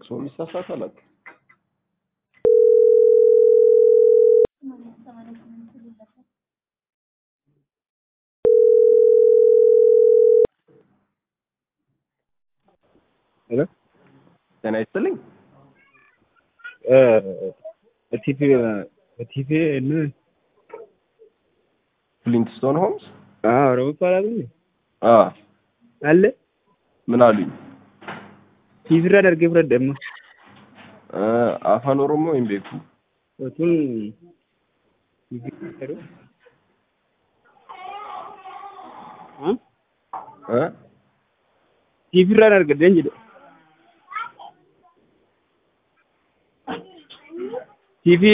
ሰው የሚሳሳት አላውቅም። ሄሎ ጤና ይስጥልኝ። በቲቪ በቲቪ እና ፍሊንትስቶን ሆምስ አዎ ኦሮሞ ይባላል እንዴ? አ አለ ምን አሉኝ? ቲቪ irra dargee fudhadhe amma እ አፋን ኦሮሞ ወይም ቤኩ otuun TV jedhu እ ቲቪ irraa dargadeen jedhe ቲቪ